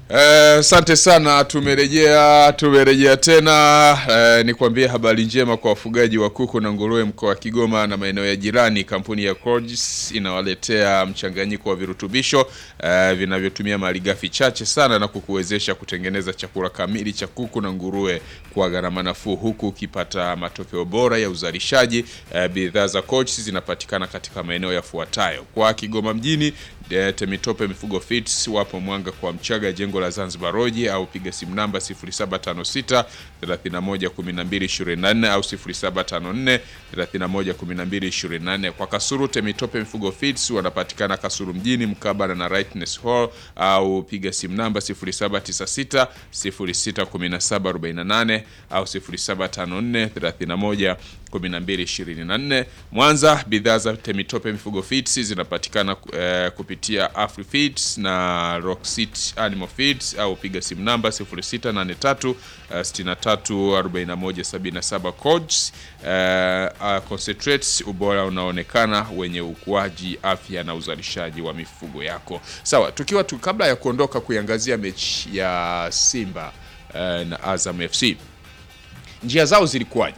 Asante sana, tumerejea tumerejea tena. Eh, nikwambie habari njema kwa wafugaji wa kuku na nguruwe mkoa wa Kigoma na maeneo ya jirani. Kampuni ya Corgis inawaletea mchanganyiko wa virutubisho eh, vinavyotumia malighafi chache sana na kukuwezesha kutengeneza chakula kamili cha kuku na nguruwe kwa gharama nafuu, huku ukipata matokeo bora ya uzalishaji. Eh, bidhaa za Corgis zinapatikana katika maeneo yafuatayo: kwa Kigoma mjini eh, Temitope Mifugo Fits wapo Mwanga kwa Mchaga, jengo la Zanzibar Roji, au piga simu namba 0756 31 12 24 au 0754 31 12 24. Kwa Kasuru Temitope Mifugo Fits wanapatikana Kasuru mjini mkabala na Rightness Hall, au piga simu namba 0796 06 17 48 au 0754 31 1224. Mwanza, bidhaa za Temitope Mifugo Feeds zinapatikana eh, kupitia Afri Feeds na Rocksit Animal Feeds au piga simu namba 0683 63 41 77. Codes eh, uh, concentrates, ubora unaonekana wenye ukuaji, afya na uzalishaji wa mifugo yako. Sawa, tukiwa tu kabla ya kuondoka kuiangazia mechi ya Simba eh, na Azam FC, njia zao zilikuwaje?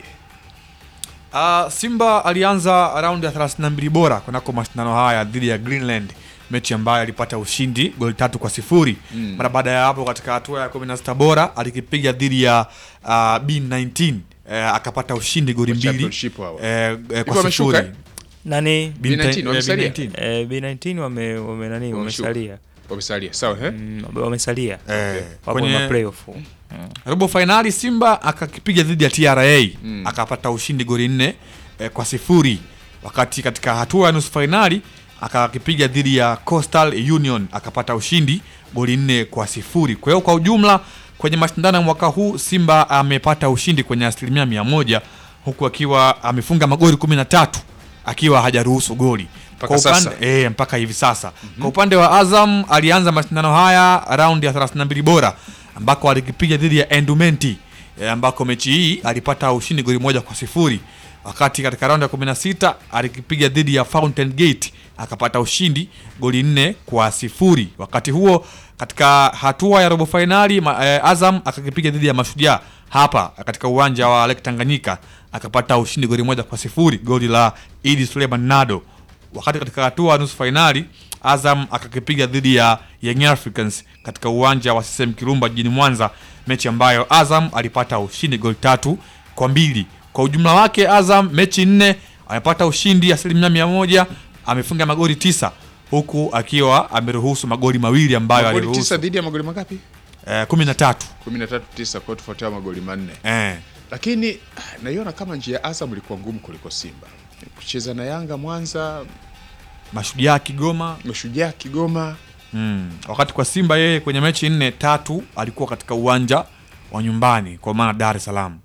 Uh, Simba alianza raundi ya 32 bora kunako mashindano haya dhidi ya Greenland, mechi ambayo alipata ushindi goli tatu kwa sifuri. Mara baada ya hapo, katika hatua ya 16 bora alikipiga dhidi ya uh, B19 eh, akapata ushindi goli mbili Championship hawa. eh, eh, Hivyo kwa wameshuka, sifuri. eh? nani B19, B19 eh, wamesalia? B19. eh, B19 wame, wame nani Wameshuka. wamesalia Wamesalia, sawa eh? Mm, wamesalia Eh, wapo kwenye ma playoff robo fainali Simba akakipiga dhidi ya TRA akapata ushindi goli nne eh, kwa sifuri, wakati katika hatua ya nusu fainali akakipiga dhidi ya Coastal Union akapata ushindi goli nne kwa sifuri. Kwa hiyo kwa ujumla kwenye mashindano ya mwaka huu Simba amepata ushindi kwenye asilimia mia moja huku akiwa amefunga magoli kumi na tatu akiwa hajaruhusu goli Mpaka kwa upande, sasa. e, mpaka hivi sasa. Kwa upande wa Azam alianza mashindano haya raundi ya 32 bora ambako alikipiga dhidi ya Endumenti e, ambako mechi hii alipata ushindi goli moja kwa sifuri, wakati katika raundi ya 16 alikipiga dhidi ya Fountain Gate akapata ushindi goli nne kwa sifuri. Wakati huo katika hatua ya robo fainali ma- eh, Azam akakipiga dhidi ya Mashujaa hapa katika uwanja wa Lake Tanganyika akapata ushindi goli moja kwa sifuri, goli la Idi Suleiman Nado wakati katika hatua ya nusu fainali Azam akakipiga dhidi ya Young Africans katika uwanja wa CCM Kirumba jijini Mwanza, mechi ambayo Azam alipata ushindi goli tatu kwa mbili. Kwa ujumla wake Azam mechi nne amepata ushindi asilimia mia moja, amefunga magoli tisa huku akiwa ameruhusu magoli mawili ambayo Magoli aliruhusu tisa dhidi ya magoli mangapi? eh, kumi na tatu 13 9 kwa tofauti magoli manne. eh. Lakini ah, naiona kama njia ya Azam ilikuwa ngumu kuliko Simba. Kucheza na Yanga Mwanza, Mashujaa Kigoma Mashujaa Kigoma, Mm. Wakati kwa Simba yeye kwenye mechi nne tatu alikuwa katika uwanja wa nyumbani kwa maana Dar es Salaam.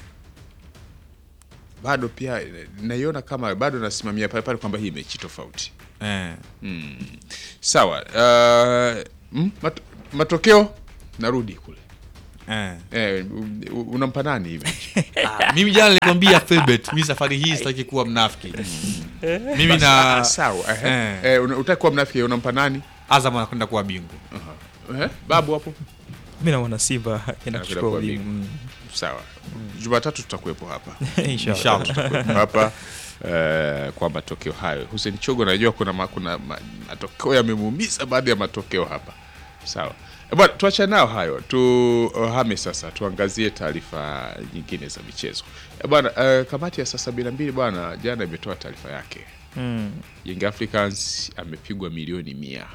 bado pia eh, naiona kama bado nasimamia pale pale kwamba hii mechi tofauti. Eh. Sawa. Uh, mm, mat matokeo narudi kule. Eh. Eh, u- u- unampa nani hivi? Ah, mimi jana nilikwambia Philbert, mimi safari hii sitaki kuwa mnafiki. Mimi na Ah, sawa. Eh, Eh. eh, una- utaki kuwa mnafiki unampa nani? Azam anakwenda kuwa bingwa. Eh, babu hapo. mi naona Simba enda Anakwenda kuchukua kuwa ubingwa bingwa. Sawa. Jumatatu tutakuwepo hapa. Mm. Inshallah. Inshallah. hapa eh, kwa matokeo hayo. Hussein Chogo, najua kuna, ma, kuna ma, matokeo yamemuumiza baadhi ya matokeo hapa. Sawa Eh, bwana, tuacha nao hayo, tuhame sasa, tuangazie taarifa nyingine za michezo Eh, bwana. Eh, kamati ya saa sabini na mbili bwana, jana imetoa taarifa yake. Mm. Young Africans amepigwa milioni mia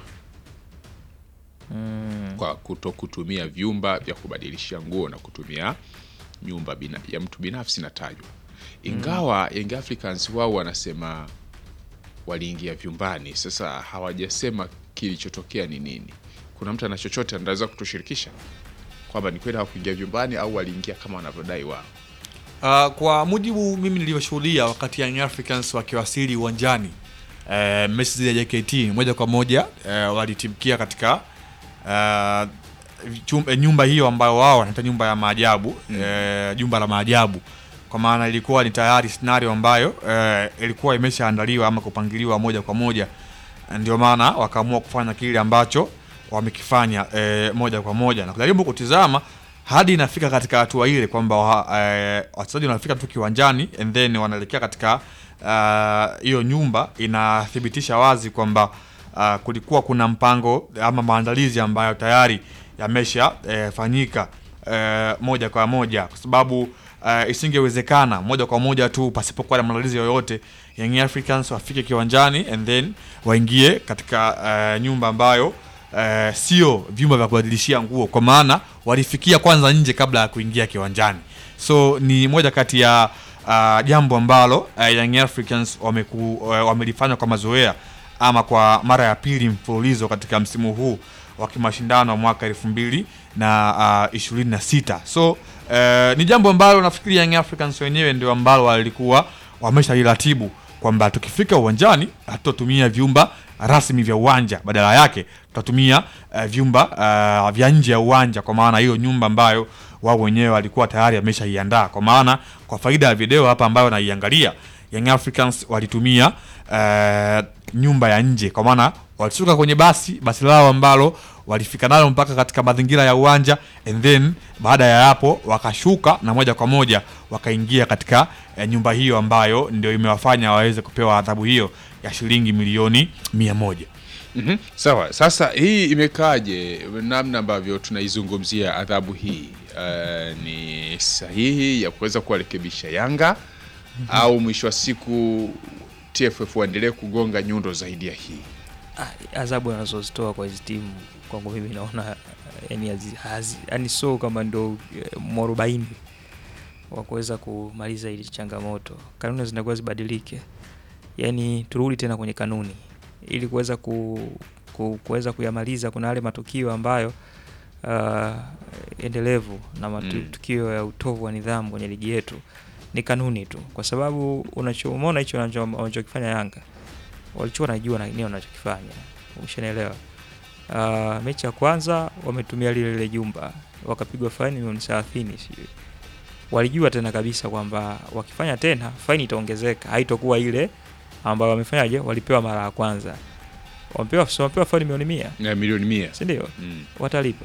kwa kuto kutumia vyumba vya kubadilishia nguo na kutumia nyumba bina, ya mtu binafsi natajwa, ingawa Young Africans wao wanasema waliingia vyumbani. Sasa hawajasema kilichotokea ni nini. Kuna mtu ana chochote anaweza kutushirikisha kwamba ni kweli hawakuingia vyumbani au waliingia kama wanavyodai wao? Uh, kwa mujibu mimi nilivyoshuhudia wakati Young Africans wakiwasili uwanjani uh, mechi zile ya JKT moja kwa moja uh, walitimkia katika uh, chum, eh, nyumba hiyo ambayo wao wanaita nyumba ya maajabu eh, jumba la maajabu kwa maana ilikuwa ni tayari scenario ambayo eh, ilikuwa imeshaandaliwa ama kupangiliwa moja kwa moja ndio maana wakaamua kufanya kile ambacho wamekifanya eh, moja kwa moja na kujaribu kutizama hadi inafika katika hatua ile kwamba wa- eh, wachezaji wanafika tu kiwanjani and then wanaelekea katika ah, hiyo nyumba inathibitisha wazi kwamba ah, kulikuwa kuna mpango ama maandalizi ambayo tayari yamesha eh, fanyika eh, moja kwa moja kwa sababu eh, isingewezekana moja kwa moja tu pasipokuwa na maandalizi yoyote Young Africans wafike kiwanjani and then waingie katika eh, nyumba ambayo eh, sio vyumba vya kubadilishia nguo kwa maana walifikia kwanza nje kabla ya kuingia kiwanjani so ni moja kati ya uh, jambo ambalo uh, Young Africans wameku, uh, wamelifanya kwa mazoea ama kwa mara ya pili mfululizo katika msimu huu wa kimashindano wa mwaka elfu mbili na uh, ishirini na sita so uh, ni jambo ambalo nafikiri Young Africans wenyewe ndio ambalo walikuwa wameshaliratibu kwamba tukifika uwanjani hatutatumia vyumba rasmi vya uwanja, badala yake tutatumia uh, vyumba uh, vya nje ya uwanja, kwa maana hiyo nyumba ambayo wao wenyewe walikuwa tayari wameshaiandaa. Kwa maana kwa faida ya video hapa ambayo naiangalia, Young Africans walitumia uh, nyumba ya nje, kwa maana walishuka kwenye basi basi lao ambalo walifika nalo mpaka katika mazingira ya uwanja and then baada ya hapo wakashuka na moja kwa moja wakaingia katika eh, nyumba hiyo ambayo ndio imewafanya waweze kupewa adhabu hiyo ya shilingi milioni mia moja. Mhm. Sawa, sasa hii imekaaje, namna ambavyo tunaizungumzia adhabu hii eh, ni sahihi ya kuweza kuwarekebisha Yanga au mwisho wa siku TFF waendelee kugonga nyundo zaidi ya hii? Ah, adhabu anazozitoa kwa hizi timu kwangu mimi naona yani, hazi- hazi- yani so kama ndo eh, mwarobaini wa kuweza kumaliza hili changamoto. Kanuni zinakuwa zibadilike, yani turudi tena kwenye kanuni ili kuweza ku, ku, kuweza kuyamaliza. Kuna yale matukio ambayo uh, endelevu na matukio ya utovu wa nidhamu kwenye ligi yetu ni kanuni tu, kwa sababu unachoona hicho wanacho- wanachokifanya Yanga walichokuwa wanajua na nini wanachokifanya, umeshanielewa. Uh, mechi ya kwanza wametumia lile lile jumba wakapigwa faini milioni thelathini sijui. Walijua tena kabisa kwamba wakifanya tena faini itaongezeka, haitokuwa ile ambayo wamefanyaje, walipewa mara ya kwanza. Wamepewa so wamepewa faini milioni mia, Na milioni mia. si ndio? Mm. watalipa.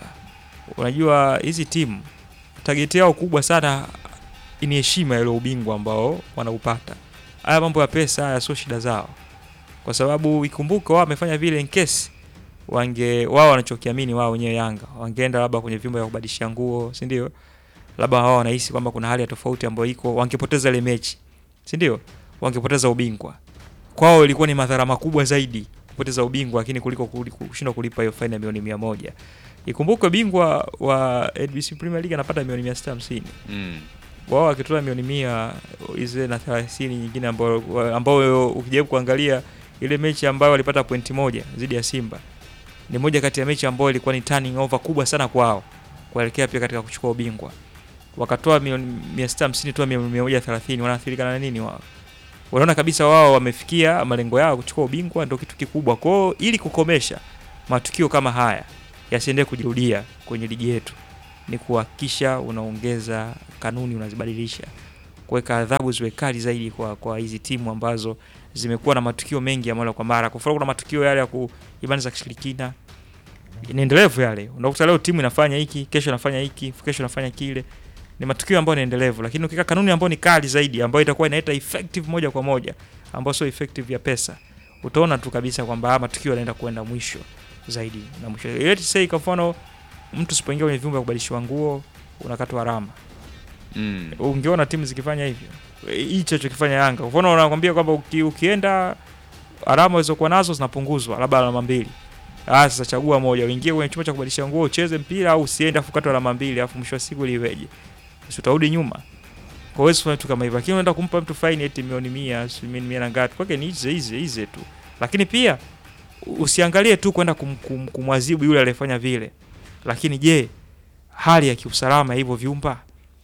Unajua hizi timu tageti yao kubwa sana ni heshima ile ubingwa ambao wanaupata. Haya mambo ya pesa haya sio shida zao, kwa sababu ikumbuke wao wamefanya vile in case wange wao wanachokiamini wao wenyewe Yanga wangeenda labda kwenye vyumba vya kubadilishia nguo, si ndio? Labda wao wanahisi kwamba kuna hali ya tofauti ambayo iko, wangepoteza ile mechi, si ndio? Wangepoteza ubingwa. Kwao ilikuwa ni madhara makubwa zaidi kupoteza ubingwa, lakini kuliko kuli- kushindwa kulipa hiyo faini ya milioni mia moja. Ikumbukwe bingwa wa NBC Premier League anapata milioni mia sita hamsini Mm. wao wakitoa milioni mia hizi na thelathini nyingine ambayo ambayo ukijaribu kuangalia ile mechi ambayo walipata pointi moja dhidi ya Simba ni moja kati ya mechi ambayo ilikuwa ni turning over kubwa sana kwao kuelekea pia katika kuchukua ubingwa. Wakatoa milioni mia sita hamsini toa milioni mia moja thelathini wanaathirika na nini wao? Wanaona kabisa wao wamefikia malengo yao kuchukua ubingwa, ndio kitu kikubwa kwao. Ili kukomesha matukio kama haya yasiendelee kujirudia kwenye ligi yetu, ni kuhakikisha unaongeza kanuni, unazibadilisha, kuweka adhabu ziwe kali zaidi kwa kwa hizi timu ambazo zimekuwa na matukio mengi ya mara kwa mara. Kwa mfano, kuna matukio yale ya ku imani za kishirikina inaendelevu yale, unakuta leo timu inafanya hiki, kesho inafanya hiki, kesho inafanya kile. Ni matukio ambayo ni endelevu, lakini ukiweka kanuni ambayo ni kali zaidi, ambayo itakuwa inaleta effective moja kwa moja, ambayo sio effective ya pesa, utaona tu kabisa kwamba haya matukio yanaenda kuenda mwisho zaidi na mwisho. Let's say kwa mfano mtu sipoingia kwenye vyumba vya kubadilishwa nguo unakatwa alama. Mm. Ungeona timu zikifanya hivyo, hicho chokifanya Yanga. Kwa mfano wanakwambia kwamba uki, ukienda alama ulizokuwa nazo zinapunguzwa, labda alama mbili. Ah, sasa chagua moja, uingie kwenye chumba cha kubadilisha nguo ucheze mpira, au usiende afu katwa alama mbili, afu mwisho wa siku liweje? Si utarudi nyuma. Kwa hiyo kufanya vitu kama hivyo, lakini unaenda kumpa mtu faini eti milioni 100, si milioni 100 na ngapi? Kwake ni hizi hizi hizi tu. Lakini pia usiangalie tu kwenda kum, kum, kumwadhibu yule aliyefanya vile, lakini je, hali ya kiusalama ya hivyo vyumba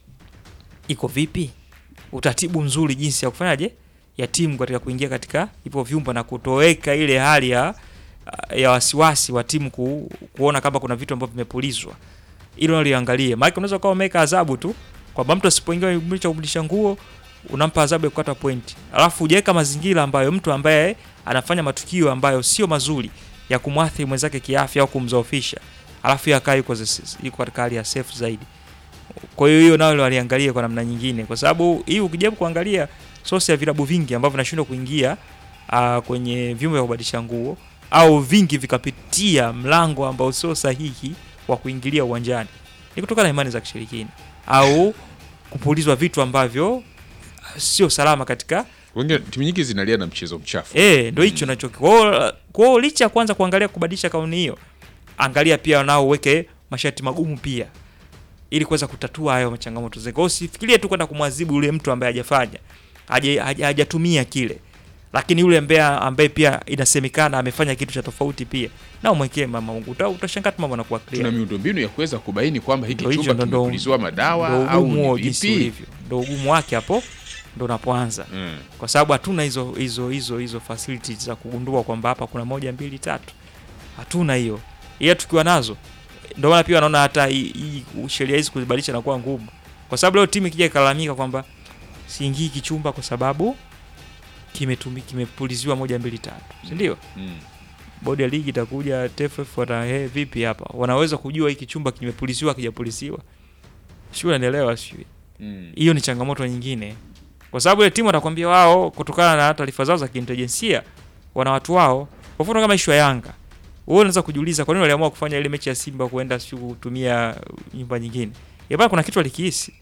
iko vipi? Utaratibu mzuri jinsi ya kufanyaje ya timu katika kuingia katika hivyo vyumba na kutoweka ile hali ya ya wasiwasi wa timu ku, kuona kama kuna vitu ambavyo vimepulizwa, hilo naliangalie. Maana unaweza kuwa umeweka adhabu tu kwamba mtu asipoingia kwenye chumba cha kubadilisha nguo unampa adhabu ya kukata pointi, alafu hujaweka mazingira ambayo mtu ambaye anafanya matukio ambayo sio mazuri ya kumwathiri mwenzake kiafya au kumzoofisha, alafu yeye akawa yuko zis- yuko katika hali ya safe zaidi. Kwa hiyo hiyo nayo waliangalia kwa namna nyingine, kwa sababu hii ukijaribu kuangalia sosi ya vilabu vingi ambavyo vinashindwa kuingia uh, kwenye vyumba vya kubadilisha nguo au vingi vikapitia mlango ambao sio sahihi wa kuingilia uwanjani ni kutokana na imani za kishirikina au kupulizwa vitu ambavyo sio salama katika Wengine timu nyingi zinalia na mchezo mchafu. eh, ndo hicho nacho kwao. Kwao licha ya kwanza kuangalia kubadilisha kauni hiyo, angalia pia nao uweke masharti magumu pia ili kuweza kutatua hayo changamoto zake. Kwa hiyo usifikirie tu kwenda kumwadhibu yule mtu ambaye hajafanya haja- haja- hajatumia kile, lakini yule ambaye ambaye pia inasemekana amefanya kitu cha tofauti pia, na umwekee mama Mungu, uta- utashangaa tu mambo yanakuwa Tuna clear. miundombinu ya kuweza kubaini kwamba hiki Ndo hicho chumba ndo- ndo- kimepuliziwa madawa Ndo au ugumu ni wao jinsi vipi? ulivyo, ndo ugumu wake hapo ndo unapoanza Mm. kwa sababu hatuna hizo hizo hizo hizo facilities za kugundua kwamba hapa kuna moja mbili tatu, hatuna hiyo. Ila tukiwa nazo, ndio maana pia wanaona hata hii hii sheria hizi kuzibadilisha inakuwa ngumu, kwa sababu leo timu ikija ikalalamika kwamba siingii kichumba kwa sababu kimetumi kimepuliziwa moja mbili tatu, si ndio? Mm. Bodi ya ligi itakuja TFF wata hey, vipi hapa, wanaweza kujua hiki chumba kimepuliziwa kijapuliziwa, sio? Unaelewa sio? Mm. hiyo ni changamoto nyingine, kwa sababu ile timu watakwambia wao, kutokana na taarifa zao za kiintelijensia, wana watu wao. Kwa mfano kama ishu ya Yanga, wewe unaweza kujiuliza kwa nini waliamua kufanya ile mechi ya Simba kuenda sio kutumia nyumba nyingine. Yabana, kuna kitu walikihisi,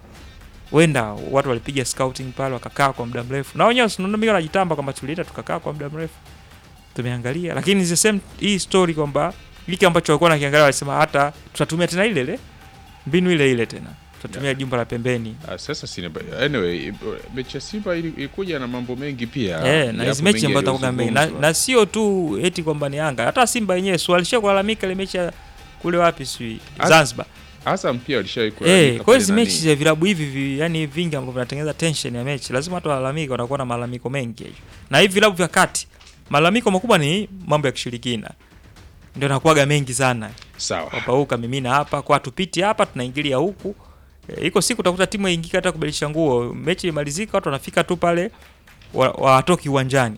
wenda watu walipiga scouting pale wakakaa kwa muda mrefu, na wenyewe tunaona mimi wanajitamba kwamba tulienda tukakaa kwa muda mrefu, tumeangalia. Lakini the same hii story kwamba hiki ambacho walikuwa nakiangalia, walisema hata tutatumia tena ile ile mbinu ile ile tena, tutatumia jumba la pembeni Ah, sasa sina anyway, mechi ya Simba ili- ilikuja na mambo mengi pia. Eh, na Yapo hizi mechi mengi ambazo takuga mengi na, yaliyozungumzwa. na sio tu eti kwamba ni Yanga, hata Simba yenyewe si walishia kulalamika ile mechi ya kule wapi si Az- Zanzibar. Azam pia walishawahi Eh, kulalamika kwa hiyo pale hizi nani. mechi za vilabu hivi vi, yani vingi ambavyo vinatengeneza tension ya mechi, lazima watu walalamike, wanakuwa na malalamiko mengi hiyo. Na hivi vilabu vya kati, malalamiko makubwa ni mambo ya kishirikina. Ndio nakuaga mengi sana. Sawa. Kwamba huyu kamimina hapa, kwa tupiti hapa tunaingilia huku. E, iko siku utakuta timu ingika hata kubadilisha nguo, mechi imalizika, watu wanafika tu pale wa- watoki uwanjani.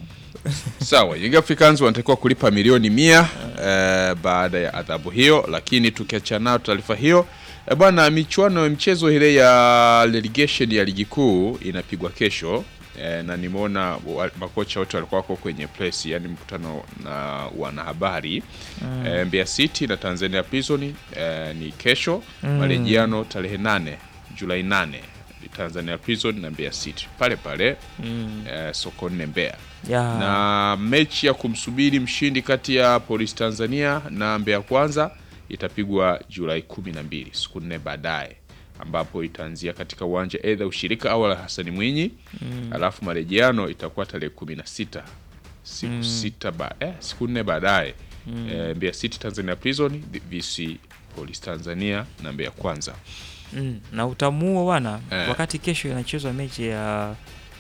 Sawa, Young Africans wanatakiwa kulipa milioni mia eh, baada ya adhabu hiyo, lakini tukiachana nayo taarifa hiyo eh, bwana, michuano ya mchezo ile ya relegation ya ligi kuu inapigwa kesho eh, na nimeona wa- makocha wote walikuwa wako kwenye press, yani mkutano na wanahabari eh, Mbeya City na Tanzania Prison eh, ni kesho marejiano tarehe nane Julai nane Tanzania Prison na Mbeya City pale pale Mm. eh, Sokoine Mbeya Ya. na mechi ya kumsubiri mshindi kati ya Polisi Tanzania na Mbeya Kwanza itapigwa Julai kumi na mbili siku nne baadaye, ambapo itaanzia katika uwanja aidha ushirika au la Hasani Mwinyi alafu marejeano itakuwa tarehe kumi na sita siku sita ba, eh, siku nne baadaye eh, Mbeya City Tanzania Prison VC Polisi Tanzania na Mbeya Kwanza. Mm, na utamuo bwana Eh. wakati kesho inachezwa mechi ya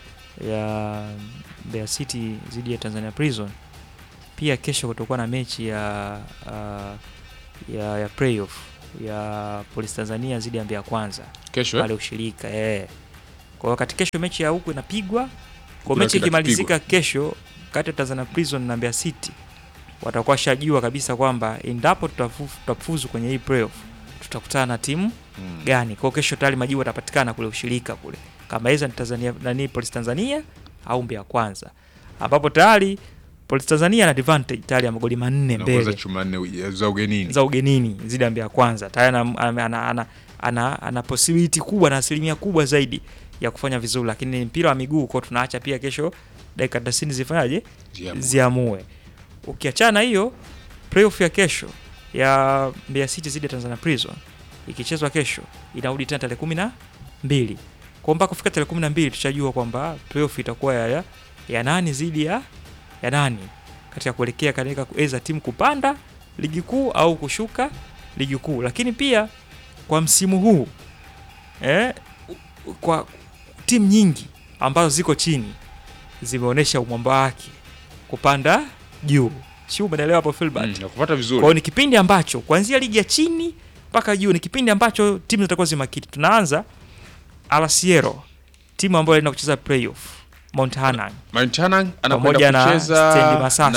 ya Mbeya City dhidi ya Tanzania Prison, pia kesho kutakuwa na mechi ya uh, ya, ya playoff ya Police Tanzania dhidi ya Mbeya Kwanza Kesho pale eh? ushirika eh. Kwa wakati kesho mechi ya huku inapigwa, kwa Kuna mechi kila ikimalizika kesho kati ya Tanzania Prison na Mbeya City watakuwa shajua kabisa kwamba endapo tutafu- tutafuzu kwenye hii playoff tutakutana na timu Mm. gani. Kwa hiyo kesho tayari majibu yatapatikana kule ushirika kule, kama hizo ni Tanzania nani Police Tanzania au Mbeya Kwanza, ambapo tayari Police Tanzania ana advantage tayari ya magoli manne Naongoza mbele chuma nne za ugenini. za ugenini zidi ya Mbeya Kwanza tayari ana, ana, ana, ana, ana, ana possibility kubwa na asilimia kubwa zaidi ya kufanya vizuri, lakini ni mpira wa miguu kwa tunaacha pia kesho dakika 90 zifanyaje Ziamue. ziamue. Ukiachana hiyo playoff ya kesho ya Mbeya City zidi ya Tanzania Prison ikichezwa kesho inarudi tena tarehe kumi na mbili kwa mpaka kufika tarehe kumi na mbili tushajua kwamba playoff itakuwa ya, ya, ya nani zidi ya ya nani katika kuelekea katika kuweza timu kupanda ligi kuu au kushuka ligi kuu. Lakini pia kwa msimu huu eh, kwa timu nyingi ambazo ziko chini zimeonyesha umwamba wake kupanda juu, si umeelewa hapo Filbert? Mm, nakupata Kwa vizuri. hiyo ni kipindi ambacho kuanzia ligi ya chini mpaka juu ni kipindi ambacho timu zitakuwa zimakini. Tunaanza Alasiero, timu ambayo inaenda kucheza playoff Mount Hanang Mount Hanang anakwenda Pamoja na kucheza Stendi Masasi. na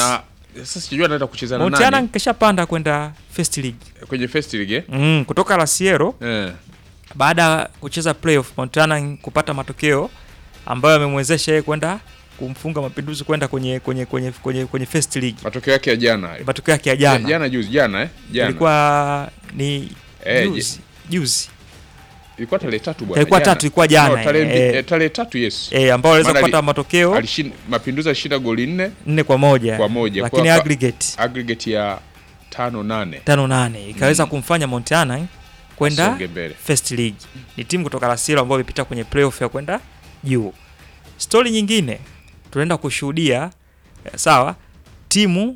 Sasa sijui anaenda kucheza na Montana nani kishapanda kwenda First League kwenye first league eh? mm, kutoka La Sierra Eh. baada ya kucheza playoff Montana kupata matokeo ambayo yamemwezesha yeye kwenda kumfunga Mapinduzi kwenda kwenye kwenye kwenye kwenye, kwenye First League. matokeo yake ya jana hayo. Matokeo yake ya jana jana jana juzi jana eh? jana ilikuwa ni Eh, juzi juzi ilikuwa tarehe tatu bwana ilikuwa jana. tatu ilikuwa jana No, tarehe mbi- eh, eh, tarehe tatu yes eh, ambao waliweza Maana kupata ali- matokeo Alishinda Mapinduzi alishinda goli nne nne kwa moja kwa moja. lakini Kwa- aggregate aggregate ya tano nane tano nane ikaweza Mm. kumfanya Montana kwenda Asonge mbele First League. Ni timu kutoka La Sierra ambayo imepita kwenye playoff ya kwenda juu. Stori nyingine tunaenda kushuhudia eh, sawa, timu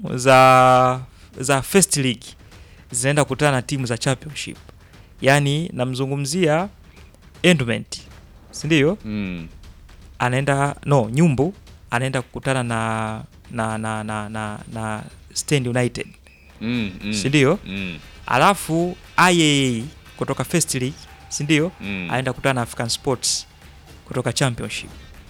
za za First League zinaenda kukutana na timu za Championship, yaani namzungumzia Endowment, si ndio? mm. Anaenda no, Nyumbu anaenda kukutana na na na na na, na Stand United, Mm, mm. si ndio? mm. Alafu IAA kutoka First League, si ndio? mm. aenda kukutana na African Sports kutoka Championship,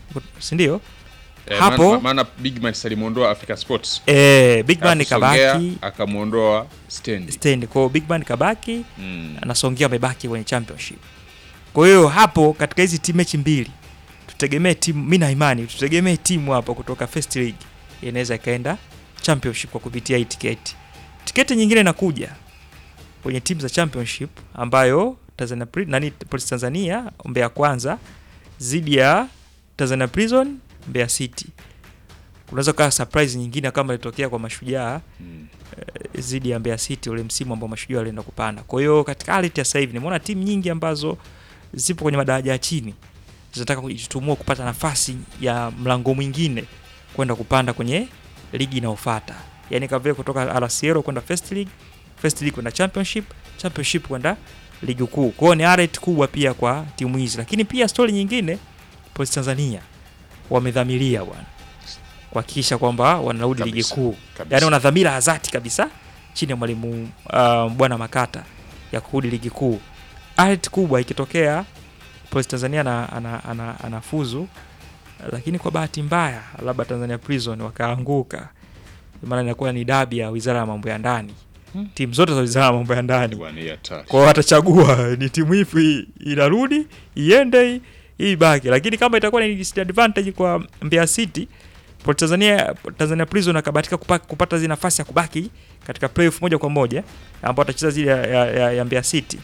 si ndio? Eh, hapo- maana- maana Big Man alimwondoa Africa Sports Eh, Big Man Akasongea, kabaki akamwondoa Stand stand, kwa hiyo Big Man kabaki mm. anasongea, amebaki kwenye Championship. Kwa hiyo hapo katika hizi timu mechi mbili tutegemee timu, mimi na imani tutegemee timu hapo kutoka First League inaweza ikaenda Championship kwa kupitia hii tiketi. Tiketi nyingine inakuja kwenye timu za Championship ambayo Tanzania Pri- nani Police Tanzania Mbeya Kwanza dhidi ya Tanzania Prison Mbeya City. Kunaweza kuwa surprise nyingine kama ilitokea kwa Mashujaa Mm. dhidi ya Mbeya City ule msimu ambao Mashujaa walienda kupanda. Kwa hiyo katika hali ya sasa hivi nimeona timu nyingi ambazo zipo kwenye madaraja ya chini zinataka kujitutumua kupata nafasi ya mlango mwingine kwenda kupanda kwenye ligi inayofuata, yaani kama vile kutoka RCL kwenda First League, First League kwenda Championship, Championship kwenda ligi kuu. Kwa hiyo ni arete kubwa pia kwa timu hizi, lakini pia stori nyingine, Police Tanzania wamedhamiria bwana kuhakikisha kwamba wanarudi ligi Kabisa, kuu kabisa. yaani wana dhamira ya dhati kabisa chini ya mwalimu uh, bwana Makata ya kurudi ligi kuu. Art kubwa ikitokea Police Tanzania ana, ana, ana, anafuzu, lakini kwa bahati mbaya labda Tanzania Prison wakaanguka, maana inakuwa ni dabi ya wizara ya mambo ya ndani, Hmm. timu zote za wizara ya mambo ya ndani Bwana, hii hatari. kwa hiyo watachagua ni timu ipi inarudi iende hii- hii ibaki, lakini kama itakuwa ni disadvantage kwa Mbeya City, Port Tanzania Tanzania Prison akabahatika kupa- kupata zile nafasi ya kubaki katika playoff moja kwa moja ambao atacheza zile ya, ya, ya, ya Mbeya City.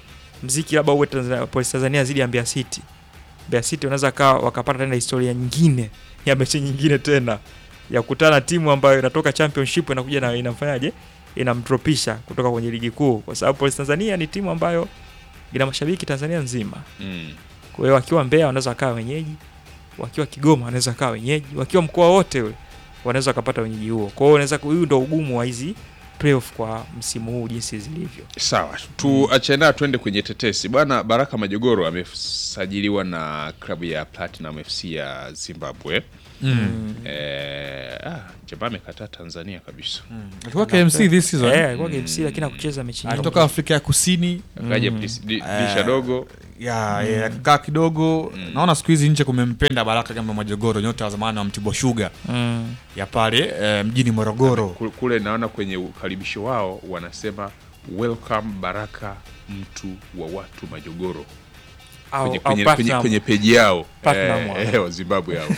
Mziki labda uwe Tanzania, Police Tanzania zidi ya Mbeya City. Mbeya City wanaweza kawa wakapata tena historia nyingine ya mechi nyingine tena ya kukutana na timu ambayo inatoka championship inakuja na inafanyaje inamdropisha kutoka kwenye ligi kuu, kwa sababu Police Tanzania ni timu ambayo ina mashabiki Tanzania nzima. Mm. Kwa hiyo wakiwa Mbeya wanaweza wakawa wenyeji, wakiwa Kigoma wanaweza wakawa wenyeji, wakiwa mkoa wote ule wanaweza wakapata wenyeji huo. Kwa hiyo unaweza huyu ndo ugumu wa hizi playoff kwa msimu huu jinsi zilivyo. Sawa, tuachane nayo tuende kwenye tetesi bwana. Baraka Majogoro amesajiliwa na klabu ya Platinum FC ya Zimbabwe. Mm. Eh, ah, jamaa amekataa Tanzania kabisa, Alikuwa KMC this season. Eh, alikuwa KMC lakini hakucheza mechi nyingi. Alitoka Afrika ya Kusini akaja Mm. dis- di- Eh, dirisha dogo ya ya, akakaa kidogo. Naona siku hizi nje kumempenda Baraka kama Majogoro, nyota wa zamani wa Mtibwa Sugar Mm. ya pale eh, mjini Morogoro. Ku- kule. Naona kwenye ukaribisho wao wanasema welcome Baraka, mtu wa watu Majogoro Au, kwenye, au kwenye, kwenye, Platinum. kwenye peji yao Platinum eh, wao. eh, wa Zimbabwe hao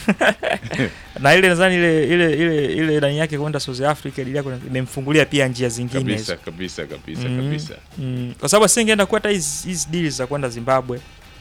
na ile nadhani ile ile ile ile ndani yake kwenda South Africa ile yako imemfungulia pia njia zingine hizo. kabisa kabisa kabisa Mm. kabisa. Mm. Kwa sababu asingeenda kuata hizi hizi deals za kwenda Zimbabwe.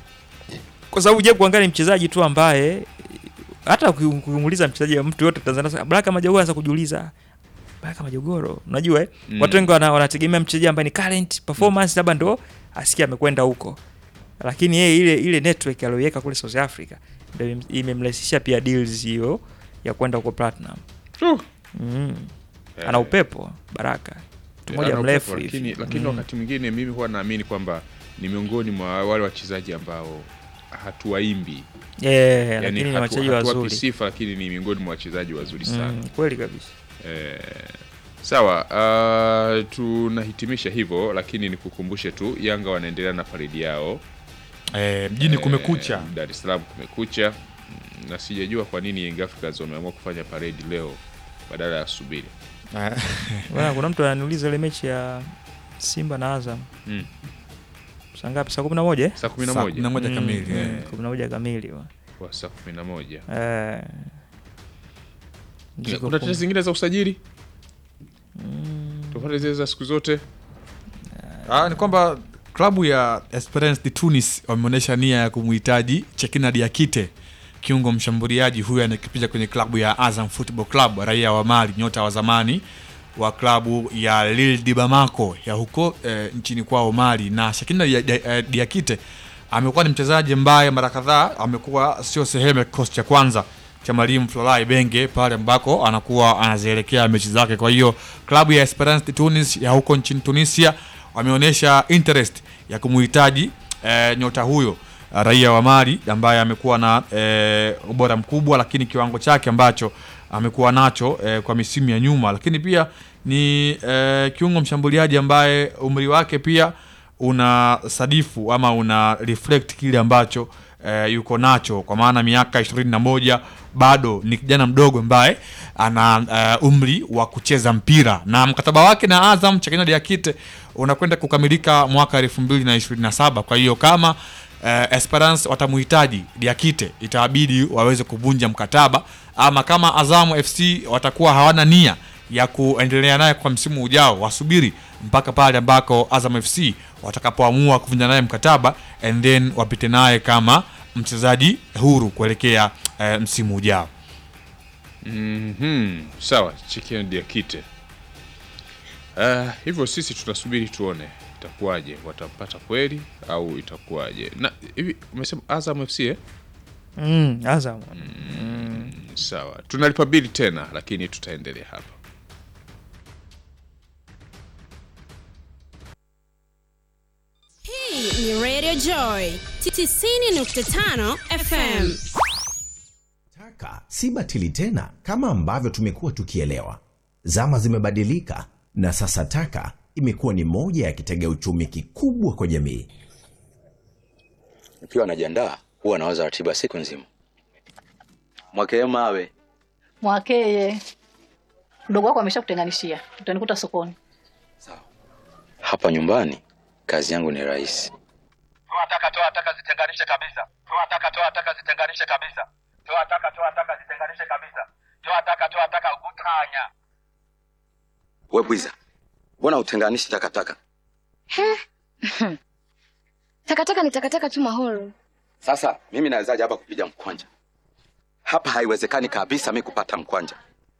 Kwa sababu je, kuangalia ni mchezaji tu ambaye hata uki- ukimuuliza mchezaji wa mtu yote Tanzania sasa, Baraka Majogoro anaweza kujiuliza Baraka Majogoro, unajua eh? Mm. Watu wengi wana- wanategemea mchezaji ambaye ni current performance labda ndo asikia amekwenda huko. Lakini yeye ile ile network aliyoiweka kule South Africa ndio imem- imemrahisishia pia deals hiyo ya kwenda huko Platinum. Uh. Mm. Eh, Ana upepo Baraka. Mtu eh, mmoja ana mrefu upepo, hivi. lakini, lakini Mm. wakati mwingine mimi huwa naamini kwamba ni miongoni mwa wale wachezaji ambao hatuwaimbi Eh, yani lakini ni hatu- wachezaji hatuwapi wazuri. sifa lakini ni miongoni mwa wachezaji wazuri sana Mm, kweli kabisa. Eh, sawa uh, tunahitimisha hivyo lakini nikukumbushe tu yanga wanaendelea na paredi yao Eh, mjini kumekucha. Eh, dar es salaam kumekucha Mm, na sijajua kwa nini Young Africans wameamua kufanya paredi leo badala ya subiri Bwana, kuna mtu ananiuliza ile mechi ya Simba na Azam Mm. saa ngapi? Saa kumi na moja eh? Saa kumi na Saa moja kumi na moja Mm, kamili mm, eh. kumi na moja kamili bwana. kwa saa kumi na moja Eh, ndiko kuna kum- tetesi zingine za usajili Mm, tofauti zile za siku zote Ah, ni kwamba klabu ya Esperance de Tunis wameonyesha nia ya kumhitaji Chekina Diakite, kiungo mshambuliaji huyu anakipicha kwenye klabu ya Azam Football Club, raia wa Mali, nyota wa zamani wa klabu ya Lille de Bamako ya huko eh, nchini kwao Mali. Na Chekina Dia- Dia- eh, Diakite amekuwa ni mchezaji ambaye mara kadhaa amekuwa sio sehemu ya kikosi cha kwanza cha mwalimu Florent Ibenge pale ambako anakuwa anazielekea mechi zake. Kwa hiyo klabu ya Esperance de Tunis ya huko nchini Tunisia wameonyesha interest ya kumuhitaji eh, nyota huyo eh, raia wa Mali ambaye amekuwa na eh, ubora mkubwa, lakini kiwango chake ambacho amekuwa nacho eh, kwa misimu ya nyuma, lakini pia ni eh, kiungo mshambuliaji ambaye umri wake pia una sadifu ama una reflect kile ambacho eh, yuko nacho kwa maana miaka ishirini na moja bado ni kijana mdogo ambaye ana eh, umri wa kucheza mpira na mkataba wake na Azam Chakina Diakite unakwenda kukamilika mwaka elfu mbili na ishirini na saba kwa hiyo kama eh, Esperance watamuhitaji Diakite itabidi waweze kuvunja mkataba ama kama Azamu FC watakuwa hawana nia ya kuendelea naye kwa msimu ujao wasubiri mpaka pale ambako Azam FC watakapoamua kuvunja naye mkataba and then wapite naye kama mchezaji huru kuelekea eh, msimu ujao. Mhm, sawa Chicken Diakite. Uh, hivyo sisi tunasubiri tuone itakuwaje, watampata kweli au itakuwaje? Na hivi umesema Azam FC eh? mm, Azam Sawa, tunalipa bili tena, lakini tutaendelea hapa. Hii ni Radio Joy 90.5 FM. Taka si batili tena kama ambavyo tumekuwa tukielewa. Zama zimebadilika na sasa taka imekuwa ni moja ya kitega uchumi kikubwa kwa jamii. Nikiwa najiandaa huwa nawaza ratiba siku nzima. Mwakee mawe Mwakeye, mdogo wako ameshakutenganishia, utanikuta sokoni. hapa nyumbani, kazi yangu ni rahisi. toa taka toa taka zitenganishe kabisa toa taka toa taka zitenganishe kabisa toa taka toa taka zitenganishe kabisa toa taka toa taka utanya We bwiza, mbona utenganishi takataka? Takataka ni takataka tu mahoro. Sasa mimi nawezaje hapa kupiga mkwanja? Hapa haiwezekani kabisa mi kupata mkwanja.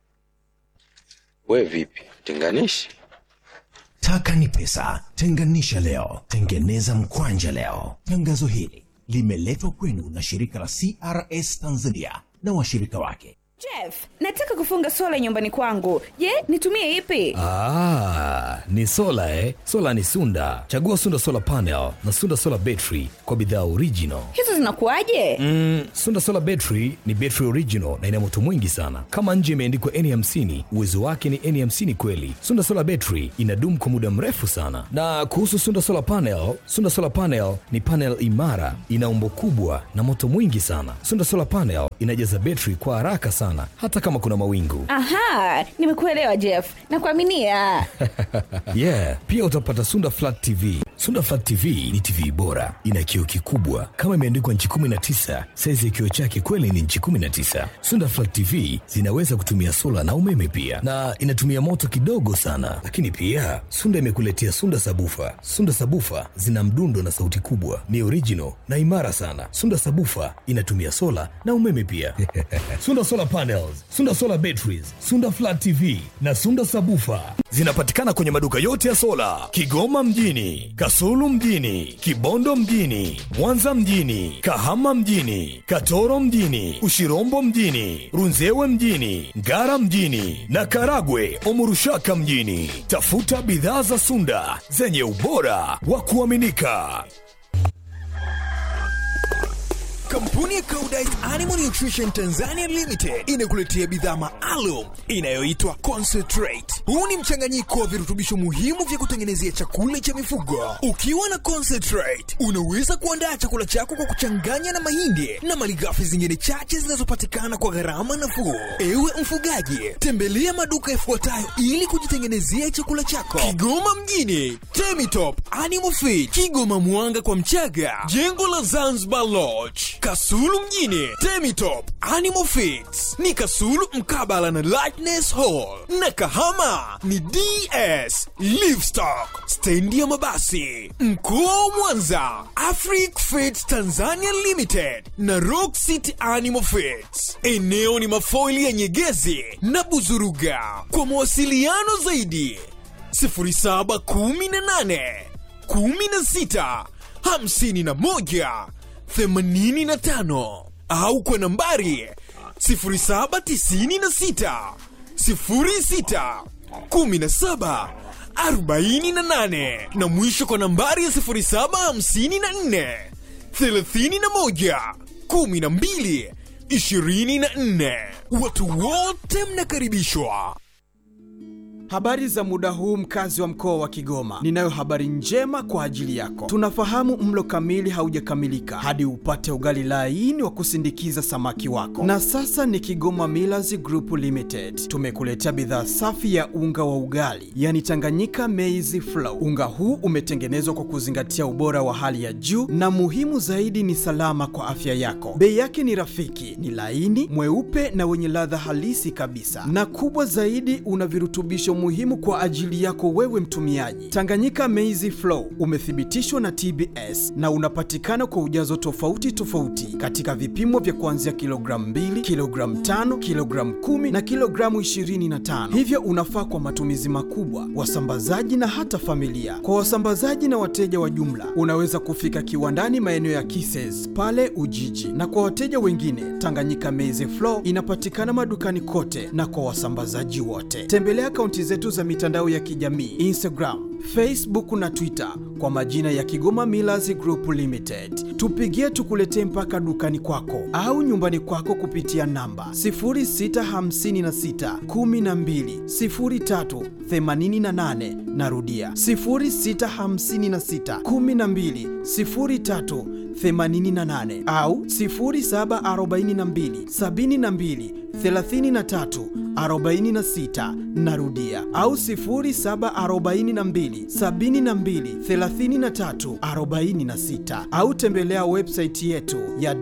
We vipi, tenganishi? Taka ni pesa, tenganisha leo, tengeneza mkwanja leo. Tangazo hili limeletwa kwenu na shirika la CRS Tanzania na washirika wake. Jeff, nataka kufunga sola nyumbani kwangu. Je, nitumie ipi? Ah, ni sola eh? Sola ni Sunda. Chagua Sunda Solar Panel na Sunda Solar Battery kwa bidhaa original. Hizo zinakuwaje? Mm, Sunda Solar Battery ni battery original na ina moto mwingi sana. Kama nje imeandikwa N50, uwezo wake ni N50 kweli. Sunda Solar Battery inadumu kwa muda mrefu sana. Na kuhusu Sunda Solar Panel, Sunda Solar Panel ni panel imara, ina umbo kubwa na moto mwingi sana. Sunda Solar Panel inajaza battery kwa haraka sana hata kama kuna mawingu. Aha, nimekuelewa Jeff. Nakuaminia. yeah pia utapata sunda flat tv sunda flat tv ni tv bora ina kioo kikubwa kama imeandikwa nchi 19 saizi ya kioo chake kweli ni nchi 19 sunda flat tv zinaweza kutumia sola na umeme pia na inatumia moto kidogo sana lakini pia sunda imekuletea sunda sabufa sunda sabufa zina mdundo na sauti kubwa ni original na imara sana sunda sabufa inatumia sola na umeme pia sunda solar panels sunda solar batteries sunda flat tv na sunda sabufa zinapatikana kwenye maduka yote ya sola kigoma mjini kasulu mjini kibondo mjini mwanza mjini kahama mjini katoro mjini ushirombo mjini runzewe mjini ngara mjini na karagwe omurushaka mjini tafuta bidhaa za sunda zenye ubora wa kuaminika Kampuni ya Koudijt Animal Nutrition Tanzania Limited inakuletea bidhaa maalum inayoitwa Concentrate. Huu ni mchanganyiko wa virutubisho muhimu vya kutengenezea chakula cha mifugo. Ukiwa na Concentrate, unaweza kuandaa chakula chako kwa kuchanganya na mahindi na malighafi zingine chache zinazopatikana kwa gharama nafuu. Ewe mfugaji, tembelea maduka yafuatayo ili kujitengenezea chakula chako. Kigoma mjini, Temitop Animal Feed, Kigoma Mwanga kwa Mchaga, jengo la Zanzibar Lodge, Kasulu mjini, Temitop Animal Feeds ni Kasulu mkabala na Lightness Hall, na Kahama ni DS Livestock, stendi ya mabasi. Mkoa wa Mwanza, Afric Feeds Tanzania Limited na Rock City Animal Feeds. Eneo ni mafoili ya Nyegezi na Buzuruga. Kwa mawasiliano zaidi 0718 16 51 85 au kwa nambari 0796 06 17 48 na mwisho kwa nambari ya 0754 31 12 24. Watu wote mnakaribishwa. Habari za muda huu mkazi wa mkoa wa Kigoma. Ninayo habari njema kwa ajili yako. Tunafahamu mlo kamili haujakamilika hadi upate ugali laini wa kusindikiza samaki wako. Na sasa ni Kigoma Millers Group Limited. Tumekuletea bidhaa safi ya unga wa ugali, yani Tanganyika Maize Flour. Unga huu umetengenezwa kwa kuzingatia ubora wa hali ya juu na muhimu zaidi ni salama kwa afya yako. Bei yake ni rafiki, ni laini, mweupe na wenye ladha halisi kabisa. Na kubwa zaidi una virutubisho muhimu kwa ajili yako wewe mtumiaji. Tanganyika Maize Flour umethibitishwa na TBS na unapatikana kwa ujazo tofauti tofauti katika vipimo vya kuanzia kilogramu 2, kilogramu 5, kilogramu 10 na kilogramu 25. Hivyo unafaa kwa matumizi makubwa, wasambazaji na hata familia. Kwa wasambazaji na wateja wa jumla, unaweza kufika kiwandani maeneo ya Kises pale Ujiji, na kwa wateja wengine, Tanganyika Maize Flour inapatikana madukani kote na kwa wasambazaji wote. Tembelea akaunti zetu za mitandao ya kijamii Instagram, Facebook na Twitter kwa majina ya Kigoma Millers Group Limited. Tupigie tukuletee mpaka dukani kwako au nyumbani kwako kupitia namba 0656 12 03 88. Narudia 0656 12 03 88 au 0742 72 33 46 narudia au 0742 72 33 46 au tembelea website yetu ya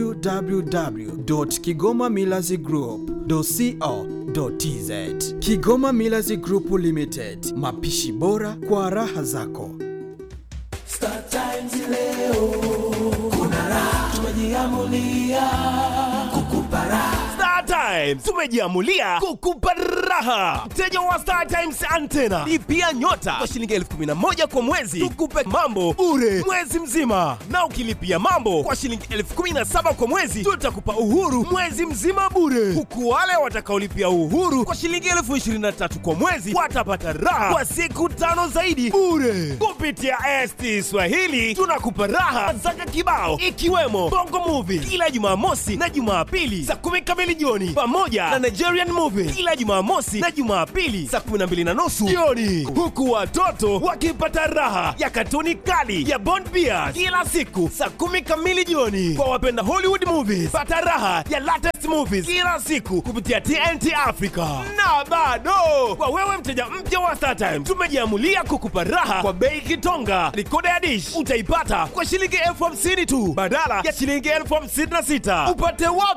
www.kigomamillazgroup.co.tz Kigoma Millers Group Limited, mapishi bora kwa raha zako. Star Times leo kuna raha, tumejiamulia kukupa raha. Star Times tumejiamulia kukupa raha. Mteja wa Star Times antena lipia nyota kwa shilingi elfu kumi na moja kwa mwezi, tukupe mambo bure mwezi mzima, na ukilipia mambo kwa shilingi elfu kumi na saba kwa mwezi tutakupa uhuru mwezi mzima bure, huku wale watakaolipia uhuru kwa shilingi elfu ishirini na tatu kwa mwezi watapata raha kwa siku tano zaidi bure. Kupitia ST Swahili tunakupa raha zaka kibao, ikiwemo Bongo Movie kila Jumamosi na Jumapili saa kumi kamili jioni, pamoja na Nigerian Movie kila Jumamosi na Jumapili saa kumi na mbili na nusu jioni, huku watoto wakipata raha ya katuni kali ya Bond Bears kila siku saa kumi kamili jioni. Kwa wapenda Hollywood movies, pata raha ya latest movies kila siku kupitia TNT Africa. Na bado kwa wewe mteja mpya wa StarTimes, tumejiamulia kukupa raha kwa bei kitonga. Rikoda ya dish utaipata kwa shilingi elfu hamsini tu badala ya shilingi elfu hamsini na sita. Upate wapi